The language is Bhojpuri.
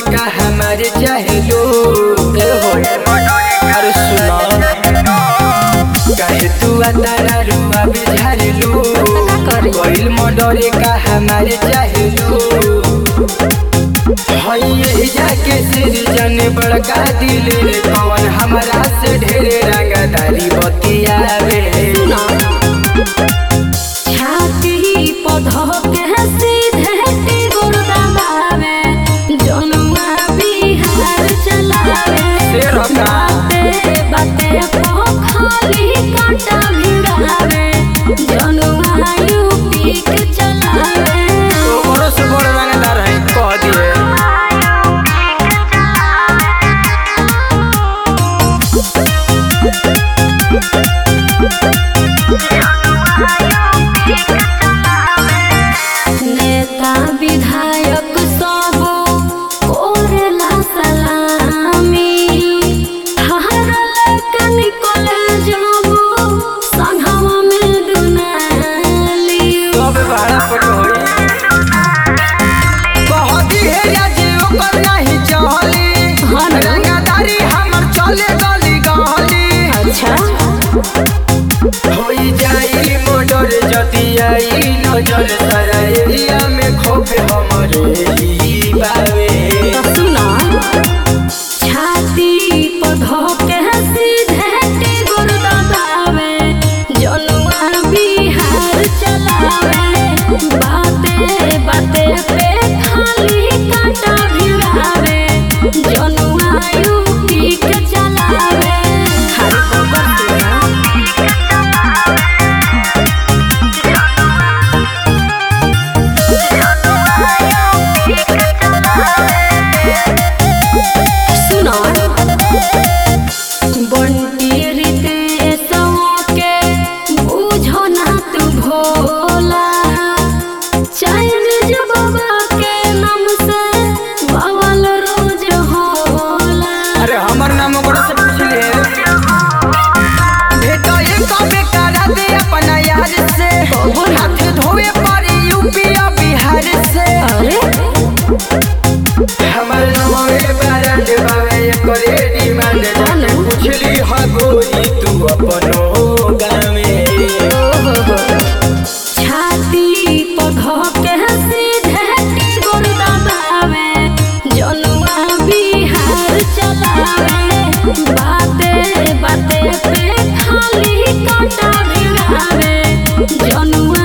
का हमारे चाहेलो ए हो अरे सुना काहे तू तारा रुआ बिझारेलो कोइल मडरे का हमारे चाहेलो हई यही जाके सिर जने बड़का दिल रे कौन हमरा से ढेरे रंगदारी बतियावे छाती पौधो के सीधे टिगुर दबावे जनुआ बिहार चलावे शेर होता। बाते बाते पोखली कांटा भिड़ावे जनुआ यूपी के चलावे ओकरो से बड़ रंगदार है कह दिए नेता विधायक सब कोरेला सलामी हरल के निकले जबो संघवा में दुनाली सब भाड़ा पर होई कहती है राजे ओकर नहीं चली हाँ ना। रंगदारी हमर चले गली गली अच्छा होई जाई मोटर जति आई नजर सारा एरिया में खोपे हमरे ही बावे तो सुना छाती पौधो के सीधे टिगुर दबावे जनुआ बिहार चलावे बाते बाते पे खाली कांटा भिड़ावे जनुआ यूपी के चलावे हर खबर सुना सुनो बंटी रितेश के बुझो ना तू भोला चाइनीज बाबा के नाम से बवाल रोज होला अरे हमर नाम ओकरा से पूछ ले भेटो ये कबे करा दे अपना यार से हाथ धोवे पड़ी यूपी और बिहार से अरे हमर नमवे बारंड बावे करे डिमांड जाने पूछली हा गोरी तू अपनो गामे छाती पौधो के सीधे टिगुर दबावे जनुआ बिहार चलावे बाते बाते पे खाली कांटा भिड़ावे जनुआ